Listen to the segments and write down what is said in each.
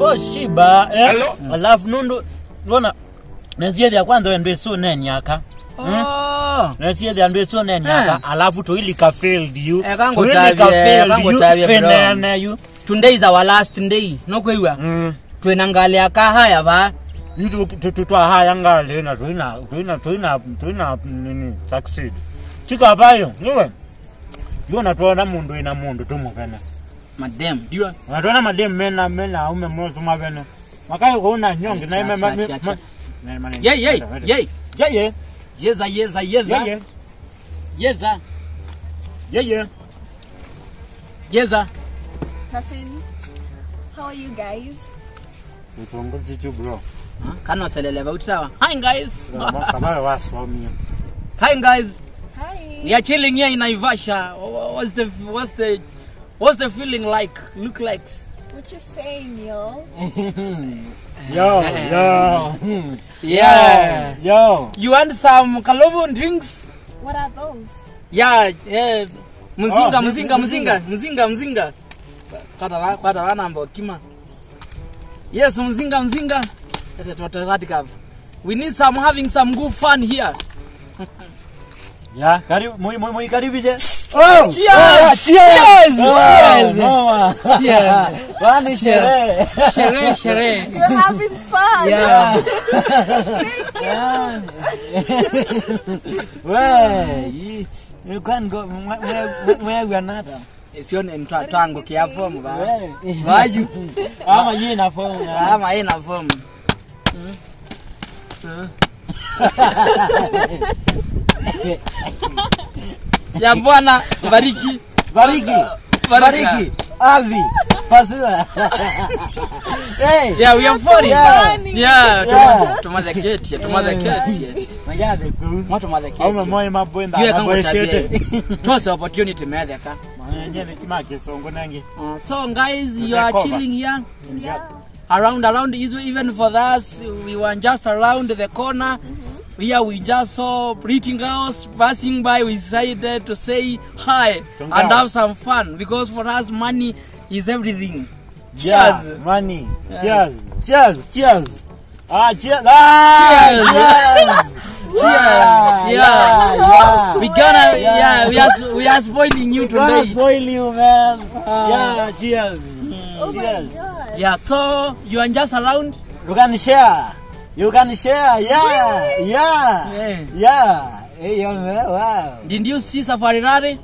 oshiba eh? Hello? alafu nundu lona nesiethia kwanza wendwe isu nenyaka Oh. nesiethia ndwe isu nenyaka alafu toilika failed you Eh, kangu Toilika tabia, failed kangu you, tabia, bro. twenene you today is our last day nokweiwa Mm. twina ngali akahaya va Itu tu- tu- twahaya ngali na tuina tuina tuina tuina nini succeed chika payo niwe yona tuona mundu ina mundu tumuvene madam diwa natona mademu mena mena aume moto mavene makai kuuna nyongi na ime ma- Cha- cha- cha. ma- ma- ma- yey yey yey yeye yeza yeza yeza yeye yeza yeye yeza Cousin, how are you guys? utongo chichu bro kanoselele vauti sawa hi guys kabayo wasomia hi guys Hi. we are chilling here in naivasha what's the what's the what's the feeling like look like What you saying, yo? yo yo yeah yo you want some kalovo drinks What are those? yeah yeah mzinga Oh, mzinga mzinga. mzinga mzinga mzinga kwata va- kwata vanamba kima yes mzinga mzinga Ete tuwatoe katika we need some having some good fun here ya karibu moi moi moi karibije oh Cheers! cheers Cheers! mama Cheers! wani sherehe sherehe sherehe You're having fun. yeah we you can go where where we are not sione mtwa twangu kiafomu va we vaju ama yeye na phone ama ina fomu ya bwana bariki bariki bariki avi pasua hey yeah we are for it Yeah. yeah Yeah. tumaze keti tumaze keti magade ku moto maze aume keti moyo mabwenda Yeye kangu abweshete tabia. tose opportunity medheka mwenye kima kisongo nangi Uh, so guys you are Recover. chilling here Yeah. around around is- even for us we were just around the corner here we just saw pretty girls passing by we decided to say hi Congrats. and have some fun because for us money is everything Yeah, Cheers. money. Cheers. Cheers. Cheers. Ah, cheers. Ah, Cheers. Cheers. Cheers. Yeah. Yeah. yeah. we gonna yeah, Yeah. we are we are spoiling you Gonna today spoil you, man. Ah. yeah, cheers. Oh Cheers. my god. yeah so you are just around You can share. You can share. Yeah. Yeah. Yeah. Yeah. Hey, young man. Wow. did you see safari rare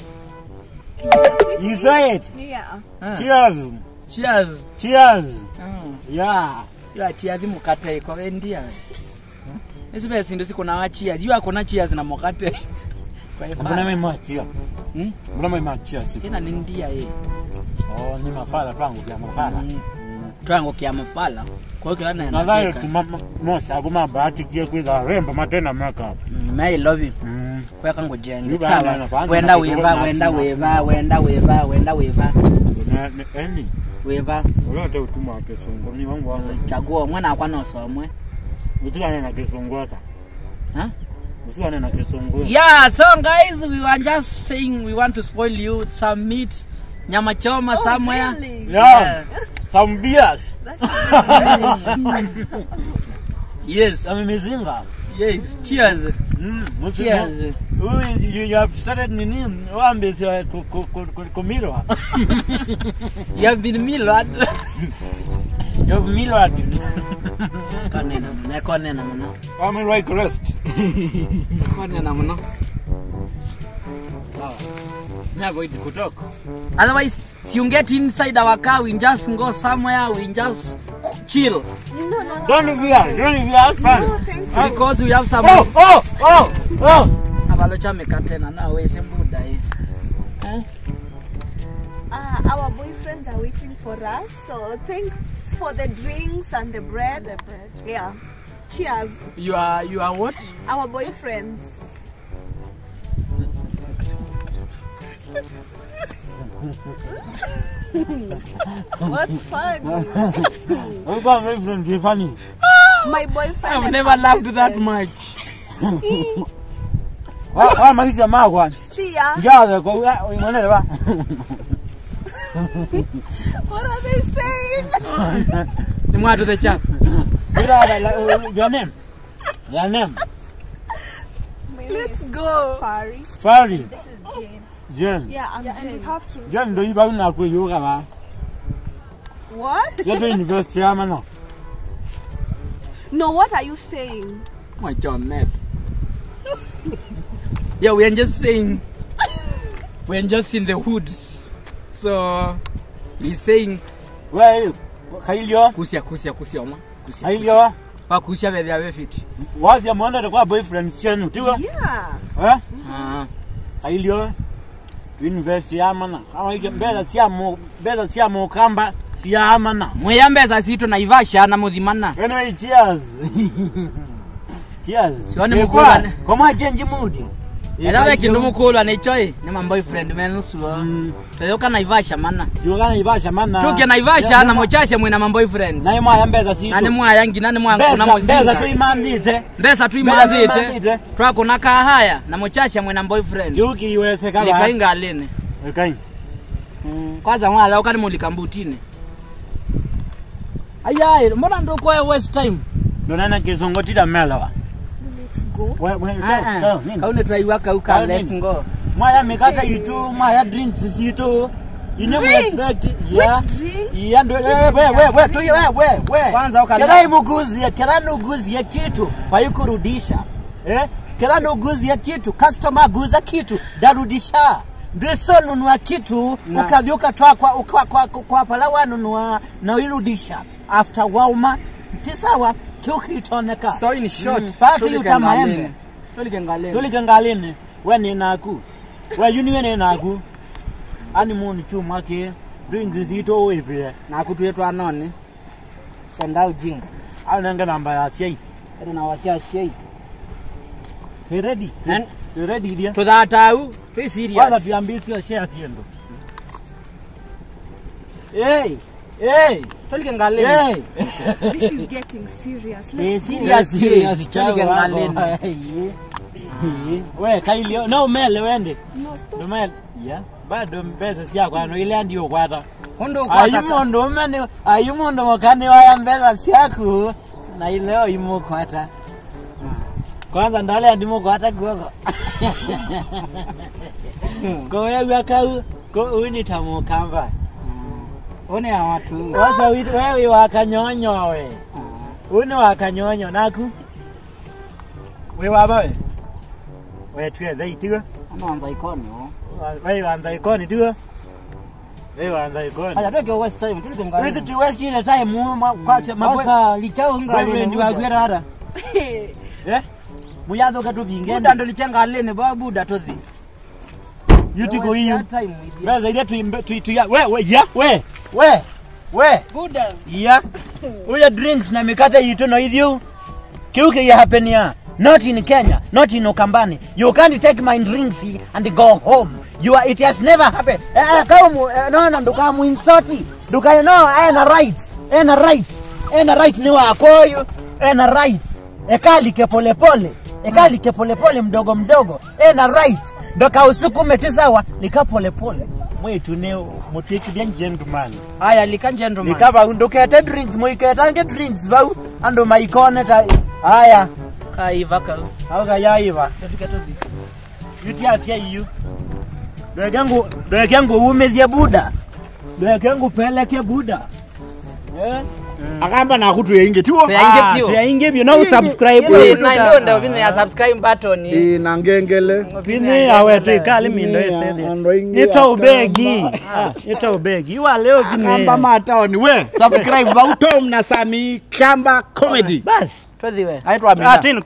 You saw it. Yeah. Ah. Cheers. cheers Cheers. Mm. Yeah. yo cheers mukate iko endia esibe sindu sikuna wa cheers yo akona cheers na mukate kwa Mbona hivyo mimi machia? hmm? Mbona mimi machia siku? ina ni ndia ye Oh, ni mafala twangu ya mafala. Mm. twango kia mafala kwa hiyo kila nena Nadhani tumosa abu mabati kia kwitha remba matena makeup. I love you Mm. kwa kango jenge Ni bana, sawa na kwanza wenda na weva kidogo wenda na- weva wenda weva wenda weva Na- na- Eni, weva ulote utuma wa kisungu ni wangu wangu. chaguo mwana akwa nosomwe Usiwane na kisungu hata. huh? Usiwane na kisungu. yeah so guys we were just saying we want to spoil you some meat nyama choma Oh, somewhere really? Yeah. Some beers. That's really yes Some mizinga. yes cheers Mm. musimu- cheers Ui, you, you have started nini? Wambe si ku- ku- ku- ku- kumilwa. you have been milled You have milwa. konena muno konena muno Wamilwa ikrest. konena muno Never eat kutoka. otherwise if you get inside our car we just go somewhere we just chill No, no, no. Don't fear. Don't fear. Fun. No, thank you. because we have some Oh, oh, oh, oh. abalo chameka tena nawe sembuda eh Eh? Uh, our boyfriends are waiting for us, so thanks for the drinks and the bread. The bread. Yeah. Cheers. you are you are what Our boyfriends. What's fun? Wewe kama my friend ni funny. My boyfriend. I've and never her laughed that boyfriend. much Wa wa maisha magwa. See ya. Njaze kwa mwanele ba. What are they saying? Ni mwatu the chap. Brother, like, your name? Your name? Let's go. Fari. Fari. This is Jane. Jen. Yeah, I'm yeah, Jane. And we have to. Jen ndo iba una kuyuka ba. What? Yetu university ama no. No, what are you saying? My John Ned. yeah, we are just saying we are just in the hoods. So he's saying We kailio. kusia kusia kusia ma. Kusia. Kailio. Pa kusia be there fit. Wazi ya mwanda kwa boyfriend chenu tiwa. Yeah. Eh? Ah. Kailio. University ama na. Hawa ike mbeza sia mo mbeza sia mo kamba sia ama na. Mweyambeza situ na Ivasha na muthimana. Anyway, cheers. cheers. Sioni Kwa- mkubwa. Koma change mood. Era be kindu mukulwa ni choi ni my boyfriend men suo. Mm. Toyoka na Ivasha mana. Yugana ibasha mana. Tuke na Ivasha na mochashe mwina my boyfriend. Na imwa ya mbeza situ. Nani mwayangi nani mwangu na Mbeza mbeza mozinga. tuimandite. Mbesa tu Mbesa imazite. tuimazite. Twakuna haya na mochashe mwina boyfriend. Yuki iweze kama. Likainga alene. Likainga. kwanza mwala ukani mulika mbutini ayaye mbona ndo kwa west time Nonana kizongotira melawa. Let's go. We we Ah, ah. kaune twaiwaka uka Kauni. let's go Mwaya mikata itu, mwaya drinks situ. Ine mwe Drinks? expect. Which Yeah. drink? Yeah, ndo we we we we tu we we we. Kwanza ukala- Kila imuguzi, kila nuguzi ya kitu paikurudisha. Eh? Kila nuguzi ya kitu, customer guza kitu, darudisha. Ndiso nunua kitu Na- ukadhi ukatwa kwa kwa kwa, kwa palawa nunua na uirudisha after wauma tisawa kiukitoneka so in short Mm, patu utamaembe tulikengaleni tulike ngalini we ninaku we yuni we ninaku ani muni chuma ke drinks zito wipie nakutuye twanone senda ujinga anenge namba ya siai ene na wasia siei He ready An- He ready dia tuthatau twi kwanza serious tuambisio share siendo hey hey tulikengaleni hey This is getting serious. Eh, Let's go. serious serious eh. chao tulikengaleni we kailio no mele wende No, stop. no mele ya bado mbesa siakwano ile ndio kwata hundu kwataka ayumundu umene ayumundu mukani waya mbesa syaku na ileo imukwata kwanza ndale ndimukwata guoko kowewia kau ko unitamukamba one ya watu wasa wewe wakanyonyowe uni wakanyonyo naku we wabawe wetue theitiwe amanza ikoni o weiwanza ikoni tiwe weiwanza ikoni aya tweke west time withi tulikengaleni tiwesile time muma kwase mabwe sasa lichao boyfriend ngaleni wakwira hata eh muyathuka tubingene buda ndo lichengaleni ba buda tothi yutiko iyo time with you. beza ile tuimbe tu tu ya we we ya we we we buda ya uya drinks na mikate yitu no ithio kiuke ya happen ya not in Kenya not in Ukambani you can't take my drinks and go home you are, it has never happened eh kama eh, no no nduka mu insoti nduka no ena right ena right ena right ni wako huyu ena right ekalike polepole ekalike polepole mdogo mdogo ena right ndoka usukume tisawa nika polepole mwetu ne mutikidia gentleman aya lika gentleman likaba ndukete drinks muiketange drinks vau andu maikone ta aya kaiva ka auga yaiva tuke tothi yutiasia iyu dwekengu dwekengu umithie buda dwekengu peleke buda eh akamba nakutuyainge tiwo Tuyainge Ah, pio. tuyainge pio no subscribe ile wetu na ta- ndio ndio vile ya subscribe button Ĩ, na ngengele Pini awe tu ikali mindo Pini ya esede. andu aingi Nita ubegi. akamba. Ah, Nita ubegi. Iwa leo pini. akamba mataoni we subscribe vautom na sami kamba comedy Bas. tothi we aitwa Ah, tini